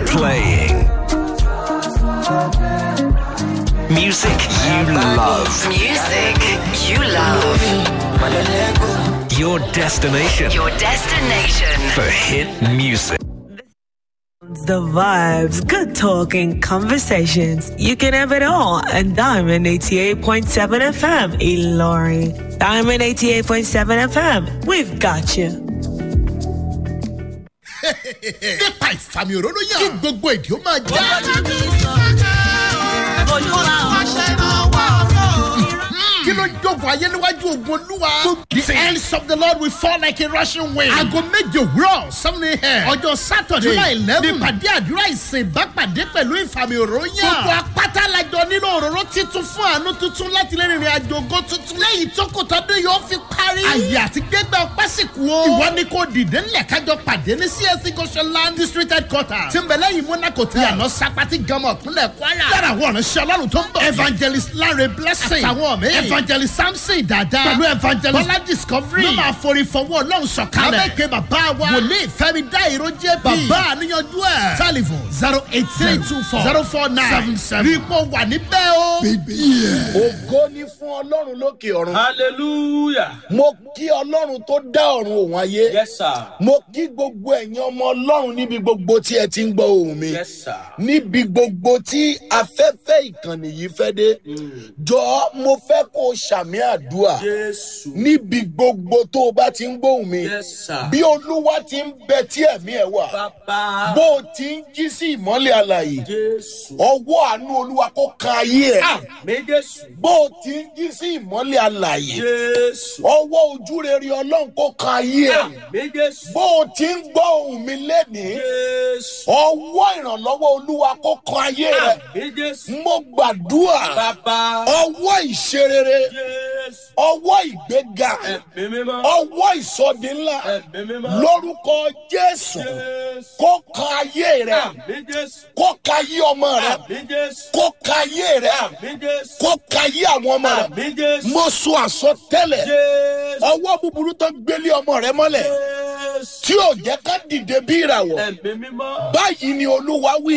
playing. Music you love. Music you love. Your destination Your destination. for hit music. The vibes, good talking, conversations. You can have it all. And Diamond 88.7 FM, Ilori. Diamond 88.7 FM, we've got you. nípa ìfàmì òróró yàn kí gbogbo èdè ó máa já. kí ló ń jogun ayé níwájú ogun olúwa. the hands of the lord will fall like a rushing wind. aago méje òwúrọ̀ seven a.m. ọjọ́ sátọ̀dé july eleven nípàdé àdúrà ìsìn ìbápàdé pẹ̀lú ìfàmì òróró yàn. gbogbo apáta lajọ nínú òróró titun fún àánú tuntun láti lè rìnrìn àjò ògo tuntun. lẹ́yìn tó kò tọ́dún yóò fi parí. àyè àti gbẹgbẹ ọpẹ́ sì kú o. ìwọ ni kò dìde ńlẹ̀ kájọ pàdé ní csc goshenland district headquarters. tí ń bẹ lẹ́yìn monaco tẹ̀. yànnà sapati gọmọ ìpínlẹ̀ kwara. lára àwọn ọ̀rẹ́ ọlọ́run tó ń bọ̀. evangelist lanre blessing. àtàwọn mi. evangelist samson dada. pẹ̀lú evangelist bọ́lá discovery. ló máa forí fọwọ́ ọlọ́run sọ̀kalẹ̀. abẹ́kẹ́ bàbá wa. wòlíì fẹ́mi dá ìró jẹ́ bí. bàbá àníyànjú ẹ̀. telephone zero eight three two four zero four nine seven seven. rí ipò wà níbẹ̀ o. ògo ni fún ọlọ́run lókè ọ̀run. hallelujah mo kí ọlọ́run tó dá ọ̀run òun ayé. yes sir mo kí gbogbo ẹ̀yin ọmọ ọlọ́run níbi gbogbo tí ẹ ti ń gbọ́ ohùn mi. yes sir níbi gbogbo tí afẹ́fẹ́ ìkànnì yìí fẹ́ dé. jọ mo fẹ́ kó o ṣàmì àdúrà. jésù níbi gbogbo tó o bá ti ń gbóhùn mi. yes sir bí olúwa ti ń bẹ tí ẹ̀mí ẹ̀ wà. bàbá bó o ti ń jí sí ìmọ́lẹ̀ alàyè. jésù ọwọ́ àánú olúwa kó kan ayé ẹ̀. àmì jésù bó o ti ń jí sí ìmọ́lẹ̀ alàyè. jésù ọwọ́ ojú rere ọlọ́run kó kan ayé ẹ̀. àmì jésù bó o ti ń gbọ́ ohùn mi lénìí. jésù ọwọ́ ìrànlọ́wọ́ olúwa kó kan ayé rẹ̀. àmì jésù mo gbàdúrà bàbá ọwọ́ ìṣerere jésù ọwọ́ ìgbéga ẹ̀mí mímọ́ ọwọ́ ìsọdi ńlá ẹ̀mí mímọ́ lórúkọ jésù jésù kó kan ayé rẹ̀ àmì jésù kó kan ayé ọmọ rẹ̀ àmì jésù kó kan ayé rẹ̀ àmì jésù kó kan ayé àwọn ọmọ rẹ̀ àmì jésù mo sọ àsọtẹ́lẹ̀ jésù ọwọ́ búburú tó gbélé ọmọ rẹ̀ mọ́lẹ̀ jésù tí ò jẹ́ ká dìde bí ìràwọ̀ ẹ̀mí mímọ́ báyìí ni olúwa wí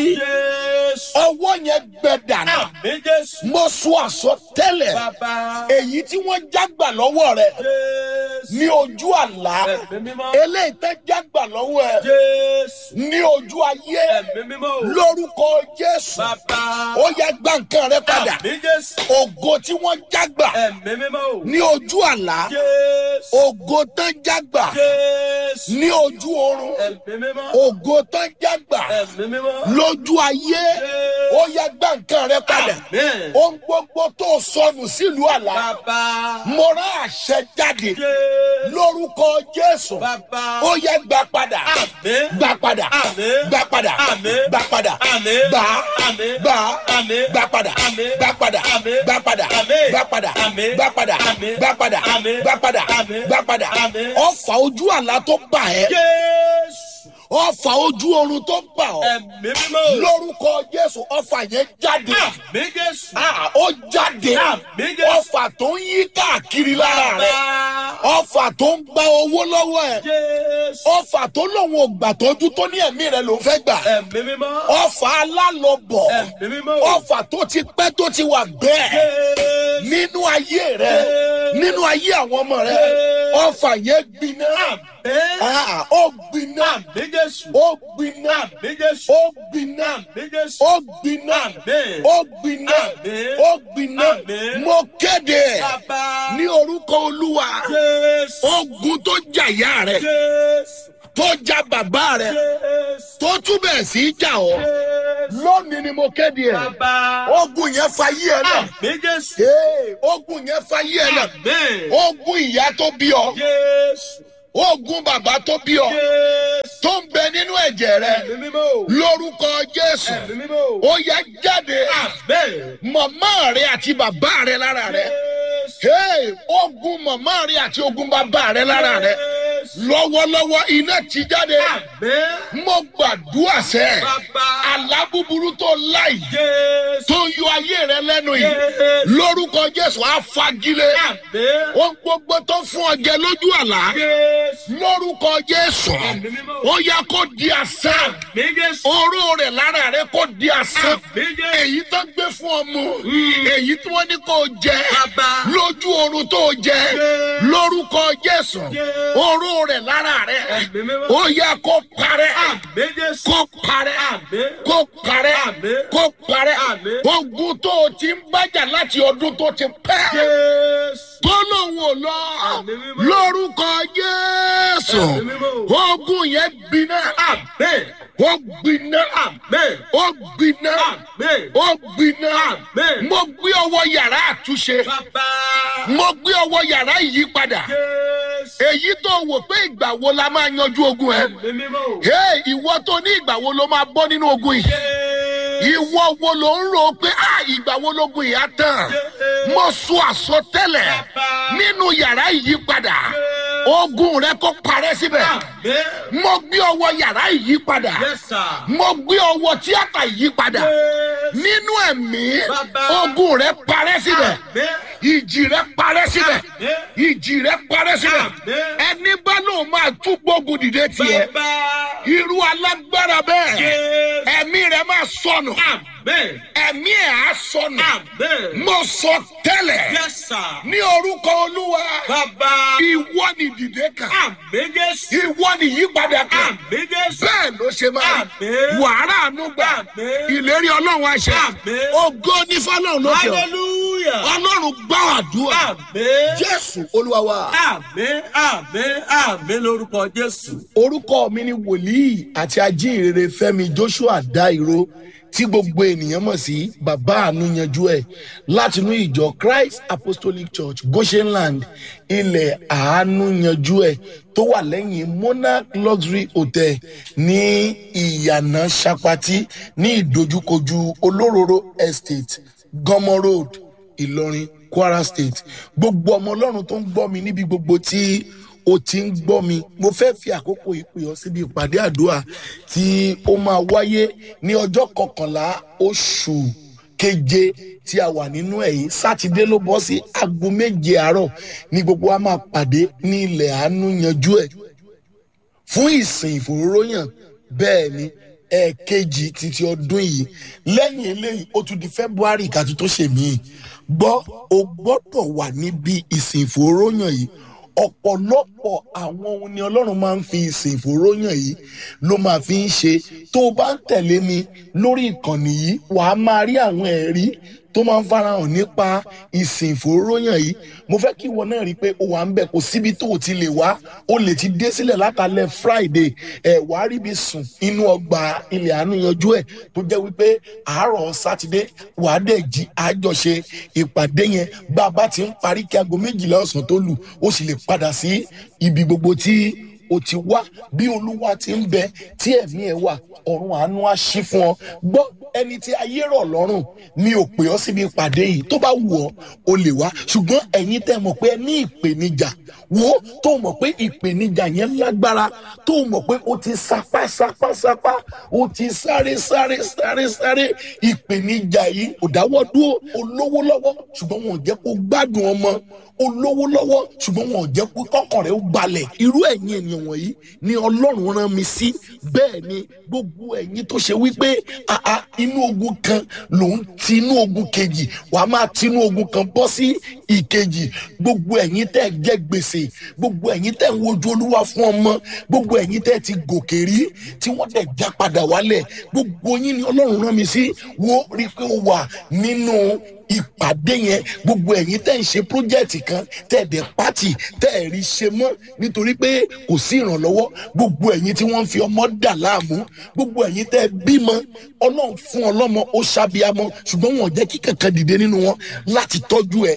jésù ọwọ́ yẹn gbẹ dànù àmì jésù mo sọ àsọtẹ́lẹ̀ bàbá èyí tí wọ́n jágbà lọ́wọ́ rẹ̀ jésù ní ojú àlá ẹ̀mí mímọ́ eléyìí tẹ́ jágbà lọ́wọ́ ẹ̀ jésù ní ojú ayé ẹ̀mí mímọ́ lórúkọ jésù bàbá ó yẹ gbà nǹkan rẹ padà àmì jésù ògo tí wọ́n jágbà ẹ̀mí mímọ́ ní ojú àlá jésù ògo tán jágbà jésù ní ojú oorun ẹ̀mí mímọ́ ògo tán jágbà ẹ̀mí mímọ́ lójú ayé ó yẹ gbà nǹkan rẹ padà Amen. ohun gbogbo tó sọnù sílùú àlá bàbá mo rán àṣẹ jáde jésù lórúkọ jésù bàbá ó yẹ gbà padà Amen. gbà padà Àmín. gbà padà Àmín. gbà padà Àmín. gbà Àmín. gbà Àmín. gbà padà Àmín. gbà padà Àmín. gbà padà Àmín. gbà padà Àmín. gbà padà Àmín. gbà padà Àmín. gbà padà Àmín. gbà padà Àmín. ọfà ojú àlá tó bà ẹ́ jésù ọfà ojú oorun tó bà ọ́ ẹ̀mí mímọ́ lórúkọ jésù ọfà yẹn jáde àmì jésù Ah, ó jáde Àmín Jésù. ọfà tó ń yí káàkiri lára rẹ bàbá ọfà tó ń gba owó lọ́wọ́ ẹ̀ jésù ọfà tó lòun ò gbà tọ́jú tó ní ẹ̀mí rẹ ló fẹ́ gbà ẹ̀mí mímọ́ ọfà alálọ́bọ̀ ẹ̀mí mímọ́ ọfà tó ti pẹ́ tó ti wà bẹ́ẹ̀ jésù nínú ayé rẹ nínú ayé àwọn ọmọ rẹ ọfà yẹn gbiná àmì Ah, ó gbiná àmì jésù ó gbiná àmì jésù ó gbiná àmì jésù ó gbiná Àmín. ó gbiná Àmín. ó gbiná Àmín. mo kéde bàbá ní orúkọ olúwa jésù ogun tó jàyà rẹ jésù tó ja bàbá rẹ jésù tó túbẹ̀ sí í jà ọ́ jésù lónìí ni mo kéde ẹ̀ bàbá ogun yẹn fa yí ẹ náà àmì jésù Ee, ogun yẹn fa yí ẹ náà àmì ogun ìyá tó bí ọ jésù ogun bàbá tó bí ọ jésù tó ń bẹ nínú ẹ̀jẹ̀ rẹ ẹ̀mí mímọ́ lórúkọ jésù ẹ̀mí mímọ́ ó yẹ jáde àmì màmá rẹ àti bàbá rẹ lára rẹ jésù Hey, ogun màmá rẹ àti ogun bàbá rẹ lára rẹ jésù lọ́wọ́lọ́wọ́ iná ti jáde àmì mo gbàdúrà sẹ́ bàbá àlá búburú tó láì Jésù. tó yọ ayé rẹ lẹ́nu yìí Jésù. lórúkọ jésù á fagilé Àmín. ohun gbogbo tó fún ọ jẹ lójú àlá Jésù. lórúkọ jésù Ẹ̀mí mímọ́. ó yá kó di asán Àmín Jésù. oró rẹ lára rẹ kó di asán Àmín Jésù. èyí tó gbé fún ọ mu èyí tí wọn ní kó jẹ Bàbá. lójú oorun tó jẹ Jésù. lórúkọ jésù Jésù. oró rẹ lára rẹ Ẹ̀mí mímọ́. ó yá kó parẹ́ Àmín Jésù. kó parẹ́ Àmín. kó parẹ́ Àmín. kó parẹ́ Àmín. ogun tó o ti ń bájà láti ọdún tó ti pẹ́ Jésù. tó lòun ò lọ Àmín mímọ́. lórúkọ jésù Àmín mímọ́. ogun yẹn gbiná Àmín. ó gbiná Àmín. ó gbiná Àmín. ó gbiná Àmín. mo gbé ọwọ́ yàrá àtúnṣe Bàbá. mo gbé ọwọ́ yàrá ìyípadà Jésù. èyí tó wò pé ìgbà wo la máa yanjú ogun ẹ Ẹ̀mí mímọ́. Hey, ìwọ tó ní ìgbà wo ló máa bọ́ nínú ogun yìí Jésù. ìwọ wo ló ń rò pé ah ìgbà wo lógun yìí á tán mo sọ àsọtẹ́lẹ̀ nínú yàrá ìyípadà ogun rẹ kó parẹ́ síbẹ̀ Àmín. mo gbé ọwọ́ yàrá ìyípadà Yes, sir. mo gbé ọwọ́ tíátà ìyípadà Jésù. nínú ẹ̀mí Bàbá. ogun rẹ parẹ́ síbẹ̀ Àmín. ìjì rẹ parẹ́ síbẹ̀ Àmín. ìjì rẹ parẹ́ síbẹ̀ Àmín. ẹni bá lóun máa tún gbógun dìde tiẹ̀ Bàbá. irú alágbára bẹ́ẹ̀ Jésù. ẹ̀mí rẹ máa sọnù Àmín. ẹ̀mí ẹ̀ á sọnù Àmín. mo sọ tẹ́lẹ̀ Yes, sir. ní orúkọ olúwa Bàbá. ìwọ ni dìde kan Àmín Jésù. ìwọ ni yípadà kan Àmín Jésù. bẹ́ẹ̀ ló ṣe máa Àmín. wàhálà àánú gbà Àmín. ìlérí ọlọ́run àṣẹ Àmín. ògo ní fọlọ́run lókè ọ Hallelujah. ọlọ́run gbọ́ àdúrà Àmín. jésù olúwa wa. Àmín. Àmín. Àmín lórúkọ Jésù. orúkọ mi ni wòlíì àti ajínrere fẹmi joshua dairo tí gbogbo ènìyàn mọ̀ sí bàbá àánú yanjú ẹ̀ látinú ìjọ christ apostolic church goshenland ilẹ̀ àánú yanjú ẹ̀ tó wà lẹ́yìn monarch luxury hotel ní ìyànà sapati ní ìdojúkojú olóróró estate gọmọ road ìlọrin kwara state gbogbo ọmọ ọlọ́run tó ń gbọ́ mi níbi gbogbo tí o ti ń gbọ́ mi mo fẹ́ fi àkókò yìí pè ọ́ síbi ìpàdé àdúrà tí ó máa wáyé ní ọjọ́ kọkànlá oṣù keje tí a wà nínú ẹ̀ yìí sátidé ló bọ́ sí aago méje àárọ̀ ní gbogbo wa máa pàdé ní ilẹ̀ àánú yanjú ẹ̀ fún ìsìn ìfòróróyàn bẹ́ẹ̀ ni ẹ̀ẹ̀kejì títí ọdún yìí lẹ́yìn eléyìí ó tún di february kàtú tó ṣe mí gbọ́ o gbọ́dọ̀ wà níbi ìsìn ìfòróyàn yìí ọ̀pọ̀lọpọ̀ àwọn ohun ni ọlọ́run máa ń fi ìsìn ìfòróyàn yìí ló máa fi ń ṣe tó o bá ń tẹ̀lé mi lórí ìkànnì yìí wàá máa rí àwọn ẹ̀rí tó máa ń farahàn nípa ìsìn ìfòróyàn yìí mo fẹ́ kí ìwọ náà rí i pé o wà ń bẹ̀ kò síbi tó o ti lè wá o lè ti dé sílẹ̀ látàlẹ́ friday ẹ̀ wá rí ibi sùn inú ọgbà ilẹ̀ àánú yanjú ẹ̀ tó jẹ́ wípé àárọ̀ sátidé wàá dẹ̀ jí àjọṣe ìpàdé yẹn bá a bá ti ń parí kí aago méjìlá ọ̀sán tó lù ó sì lè padà sí ibi gbogbo tí o ti wá bí olúwa ti ń bẹ tí ẹ̀mí ẹ̀ wà ọ̀run àánú á ṣí fún ọ gbọ́ ẹni tí ayé rọ̀ lọ́rùn mi ò pè ọ́ síbi ìpàdé yìí tó bá wù ọ́ o lè wá ṣùgbọ́n ẹ̀yin tẹ́ mọ̀ pé ẹ ní ìpèníjà wo tó mọ̀ pé ìpèníjà yẹn lágbára tó mọ̀ pé o ti sapá sapá sapá o ti sáré sáré sáré sáré ìpèníjà yìí ò dáwọ́ dúró olówó lọ́wọ́ ṣùgbọ́n wọn ò jẹ́ kó gbádùn ọmọ olówó lọ́wọ́ ṣùgbọ́n wọn ò jẹ́ kó kọ́kàn rẹ̀ ó balẹ̀ irú ẹ̀yin ènìyàn wọ̀nyí ni ọlọ́run rán mi sí bẹ́ẹ̀ ni gbogbo ẹ̀yin tó ṣe wípé àá inú ogun kan lòun ti inú ogun kejì wàá máa ti inú ogun kan bọ́ sí ìkejì gbogbo ẹ̀yin tẹ́ jẹ́ gbèsè gbogbo ẹ̀yin tẹ́ ń wojú olúwa fún ọmọ gbogbo ẹ̀yin tẹ́ ti gòkè rí tí wọ́n tẹ̀ já padà wálẹ̀ gbogbo yín ni ọlọ́run rán mi sí wo rí i pé ó wà nínú ìpàdé yẹn gbogbo ẹ̀yin tẹ́ ń ṣe pírójẹ́tì kan tẹ́ ẹ̀ dẹ̀ pátì tẹ́ ẹ̀ rí ṣe mọ́ nítorí pé kò sí ìrànlọ́wọ́ gbogbo ẹ̀yin tí wọ́n ń fi ọmọ dà láàmú gbogbo ẹ̀yin tẹ́ ẹ bímọ ọlọ́run fún ọlọ́mọ ó ṣàbíamọ ṣùgbọ́n wọn ò jẹ́ kí kankan dìde nínú wọn láti tọ́jú ẹ ẹ̀yin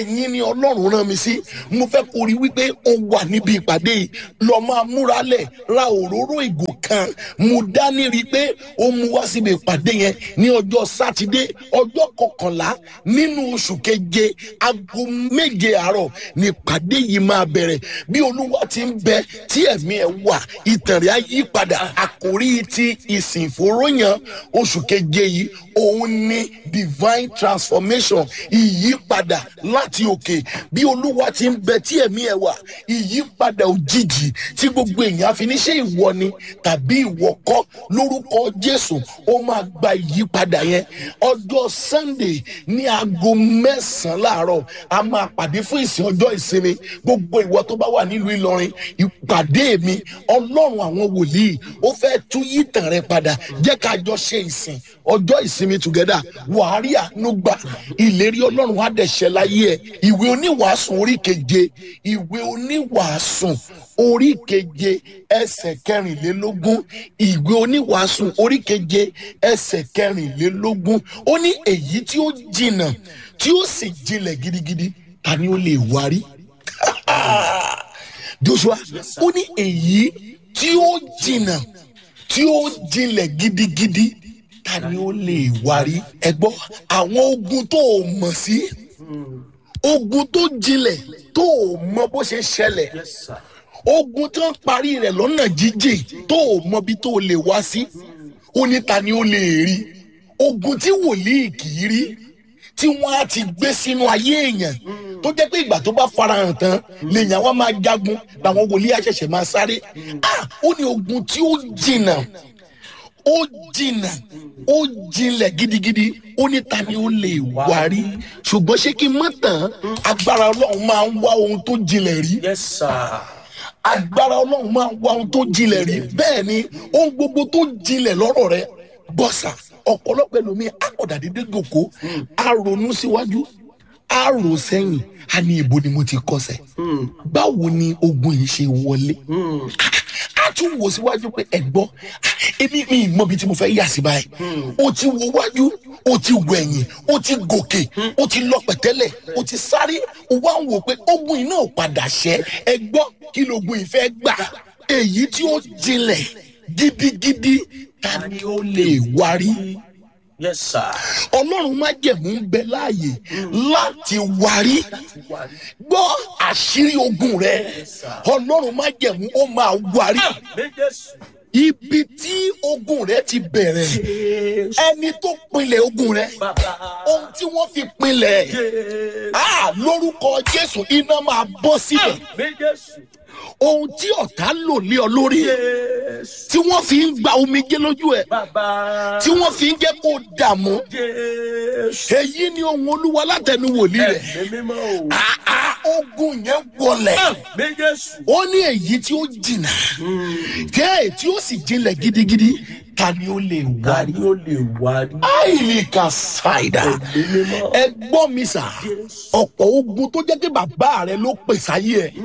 ẹ̀yin ni ọlọ́run rán mi sí mo fẹ́ kó rí wípé ó wà níbi ìpàdé yìí lọ́ọ́ máa múra lẹ̀ ra òróró ìgò kan mo dání rí i pé ó mú wá síbi ìpàdé yẹn ní ọjọ́ sátidé ọjọ́ kọkànlá nínú oṣù keje aago méje àárọ̀ ní ìpàdé yìí máa bẹ̀rẹ̀ bí olúwa ti ń bẹ tí ẹ̀mí ẹ̀ wà ìtàn rẹ̀ á yí padà àkórí ti ìsìn ìfòròyàn oṣù keje yìí òun ni divine transformation ìyípadà láti òkè bí olúwa ti ń bẹ tí ẹ̀mí ẹ̀ wà ìyípadà òjijì tí gbogbo èèyàn fi ní ṣe ìwọ ni tàbí ìwọ kọ́ lórúkọ jésù ó máa gba ìyípadà yẹn ọjọ́ sunday ní aago mẹ́sàn-án láàárọ̀ a máa pàdé fún ìsìn ọjọ́ ìsinmi gbogbo ìwọ tó bá wà nílùú ìlọrin ìpàdé mi ọlọ́run àwọn wòlíì ó fẹ́ tún yí tàn rẹ padà jẹ́ ká jọ ṣe ìsìn ọjọ́ ìsinmi together wàhálì àánú gbà ìlérí ọlọ́run á dẹ̀ ṣẹ láyé ẹ̀ ìwé oníwàásùn orí keje ìwé oníwàásùn orí keje ẹsẹ̀ kẹrìnlélógún ìwé oníwàásùn orí keje ẹsẹ̀ kẹrìnlélógún ó ní èyí tí ó jìnnà tí ó sì jinlẹ̀ gidigidi ta ni ó lè wárí joshua ó ní èyí tí ó jìnnà tí ó jinlẹ̀ gidigidi ta ni ó lè wárí ẹ gbọ́ àwọn ogun tó o mọ̀ sí ogun tó jinlẹ̀ tó o mọ bó ṣe ṣẹlẹ̀ ogun tó ń parí rẹ̀ lọ́nà jíjìn tó o mọ bí tó o lè wá sí ó ní ta ni ó lè rí ogun tí wòlíì kì í rí tí wọ́n á ti gbé sínú ayé èèyàn tó jẹ́ pé ìgbà tó bá farahàn tán lèèyàn wá máa jagun làwọn wòlíì àṣẹ̀ṣẹ̀ máa sáré ah ó ní ogun tí ó jìnnà ó jìnnà ó jinlẹ̀ gidigidi ó ní ta ni ó lè wárí ṣùgbọ́n ṣé kí n mọ̀ tán agbára ọlọ́run máa ń wá ohun tó jinlẹ̀ rí yes sir. agbára ọlọ́run máa ń wá ohun tó jinlẹ̀ rí bẹ́ẹ̀ ni ohun gbogbo tó jinlẹ̀ lọ́rọ̀ rẹ bọ́sà ọ̀pọ̀lọpọ̀ ẹlòmíì akọ̀dàdédé gòkó a ronú síwájú a rò sẹ́yìn a ní ibo ni mo ti kọsẹ̀ báwo ni ogun yìí ṣe wọlé a tún wò síwájú pé ẹ̀gbọ́n èmi mi ì mọbi tí mo fẹ́ yà sí báyìí o ti wo wájú o ti wọ ẹ̀yìn o ti gòkè o ti lọ pẹ̀tẹ́lẹ̀ o ti sáré o wá ń wò pé ogun yìí náà padà ṣẹ́ ẹ̀gbọ́n kí logun yìí fẹ́ gbà èyí tí ó jinlẹ̀ gidigidi ta ni ó lè wárí yes sir. ọlọ́run má jẹ̀mú ń bẹ láàyè láti wárí gbọ́ àṣírí ogun rẹ ọlọ́run má jẹ̀mú ó máa wárí méjèèjì. ibi tí ogun rẹ ti bẹ̀rẹ̀ ẹni tó pinlẹ̀ ogun rẹ ohun tí wọ́n fi pinlẹ̀ ah, lórúkọ jésù iná máa bọ́ síbẹ̀ méjèèjì. ohun tí ọ̀tá lò lé ọ lórí jésù. tí wọ́n fi ń gba omijé lójú ẹ̀ bàbá. tí wọ́n fi ń jẹ́ kó dààmú jésù. èyí ni ohun olúwa látẹnu wòlíì rẹ̀ ẹ̀mí mímọ́ o. Ah, ah, ogun yẹn wọlẹ̀ méjèèjì. ó ní èyí tí ó jìnnà tẹ́ tí ó sì jinlẹ̀ gidigidi ta ni ó lè ta wárí ni ó lè wárí. àìlè ka ṣàìdá ẹ̀mí mímọ́. ẹ gbọ́ mi sà ọ̀pọ̀ ogun tó jẹ́ pé bàbá rẹ ló pè sáyé ẹ̀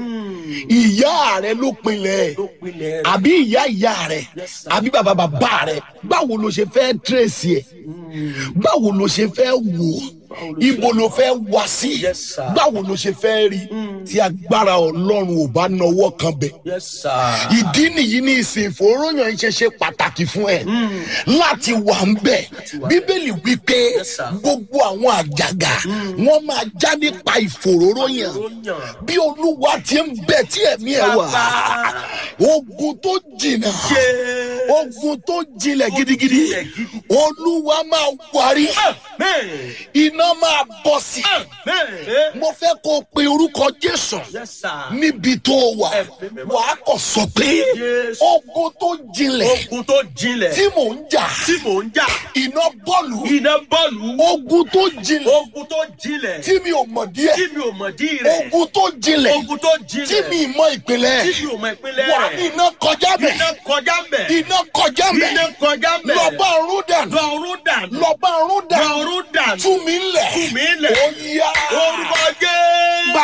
ìyá rẹ ló pinlẹ̀ ẹ̀ ló pinlẹ̀ rẹ̀. àbí ìyá ìyá rẹ Yes, sir. àbí bàbá bàbá rẹ báwo ló ṣe fẹ́ tírèsì ẹ̀ báwo ló ṣe fẹ́ wò ó ibo ló fẹ́ wá sí Yes, sir. báwo ló ṣe fẹ́ rí tí agbára ọlọ́run ò bá nawọ́ kan bẹ̀ yes sir. ìdí nìyí ní ìsìn ìfòròyìn iṣẹ́ ṣe pàtàkì fún ẹ láti wà ń bẹ̀ bíbélì wípé Yes, sir. gbogbo àwọn àjàgà wọn máa já nípa ìfòròyìn Ìfòróyàn. bí olúwa ti ń bẹ tí ẹ̀mí ẹ̀ wà Bàbá. ogun tó jìnnà Jésù. ogun tó jinlẹ̀ gidigidi jinlẹ̀ gidi. olúwa máa wárí Amen. iná máa bọ̀ sí Amen. mo fẹ́ kó o pe orúkọ jésù yes sir. níbi tó o wà Ẹ̀mí mímọ́. wàá kọ̀ sọ pé Jésù. ogun tó jinlẹ̀ ogun tó jinlẹ̀. tí mò ń jà tí mò ń jà. iná bọ́ọ̀lù iná bọ́ọ̀lù. ogun tó jinlẹ̀ ogun tó jinlẹ̀. tí mi ò mọ̀ díẹ̀ tí mi ò mọ̀ dí rẹ̀. ogun tó jinlẹ̀ ogun tó jinlẹ̀. tí mi ì mọ ìpìlẹ̀ tí mi ò mọ̀ ìpínlẹ̀ wà rẹ̀. iná kọjá bẹ̀ iná kọjá mbẹ̀. iná kọjá iná bẹ̀ kọjá mbẹ̀. lọ́ba ọ̀run dànù lọ́rùn dànù. lọ́ba ọ̀run dànù lọ́rùn dànù. tú mi lẹ̀ Tú mi lẹ̀. ó yá orúkọ jẹ́. bàbá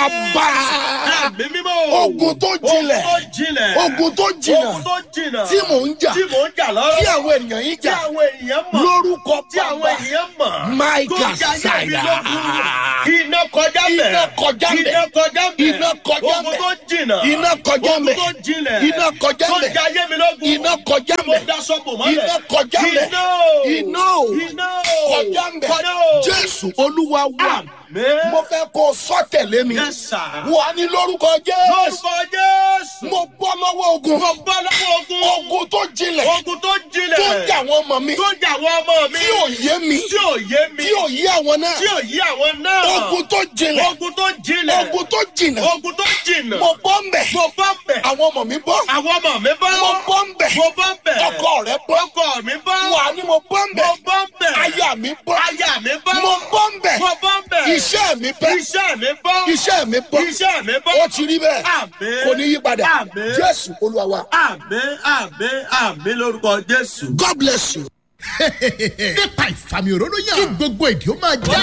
bàbá Ẹ̀mí mímọ́. Ogun tó jinlẹ̀. Ogun tó jinlẹ̀. ogun tó jìnnà Ogun tó jìnnà. tí mò ń jà Tí mò ń jà lọ́rọ́. tí àwọn ènìyàn yìí Tí jà àwọn ènìyàn mọ̀. lórúkọ Tí àwọn bàbá ènìyàn mọ̀. Máìkà Tó jayé mi Ṣàyà. lógun. Iná kọjá bẹ̀. Iná kọjá bẹ̀. Iná kọjá bẹ̀. Iná kọjá Ogun bẹ̀. tó jìnnà. Iná kọjá Ogun bẹ̀. tó jinlẹ̀. Iná kọjá Tó bẹ̀. jayé mi lógun. Iná kọjá Tí mo bẹ̀. daṣọ bò mọ́lẹ̀. Iná kọjá bẹ̀. Iná o. Iná o. Iná o. kọjá ń bẹ̀ Kọjá o. jésù olúwa wà Àmín. mo fẹ́ kó o sọ tẹ̀lé mi Yes, sir. wà ní lórúkọ jésù Lórúkọ Jésù. mo bọ́ lọ́wọ́ ogun Mo bọ́ lọ́wọ́ ogun. ogun tó jinlẹ̀ Ogun tó jinlẹ̀. tó ń jà wọ́n mọ̀ mi Tó jà wọ́n ọmọ mi. tí ò yé mi Tí ò yé mi. tí ò yé àwọn náà Tí ò yé àwọn náà. ogun tó jinlẹ̀ Ogun tó jinlẹ̀. ogun tó jìnà Ogun tó jìnà. mo bọ́ ń bẹ̀ Mo bọ́ bẹ̀. àwọn ọmọ mi bọ́ Àwọn ọmọ mi bọ́. mo bọ́ ń bẹ̀ Mo bọ́ bẹ̀. ọkọ rẹ bọ́ Ọkọ mi bọ́. wà ní mo bọ́ ń Mo bẹ̀ bọ́ bẹ̀. aya mi bọ́ Aya mi bọ́. mo bọ́ ń bẹ̀ Mo bọ́ bẹ̀. iṣẹ́ mi bẹ́ Iṣẹ́ mi bọ́. iṣẹ́ mi bọ́ Iṣẹ́ mi bọ́. ó ti rí bẹ́ẹ̀ Àmín. kò ní yí padà Àmín. jésù olúwa wa Àmín àmín àmín lórúkọ Jésù. god bless you. nípa ìfàmì òróró yàn kí gbogbo èdè ó máa já.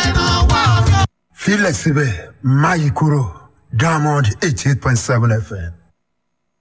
filẹ̀ síbẹ̀ máyì kúrò diamond eighty eight point seven fm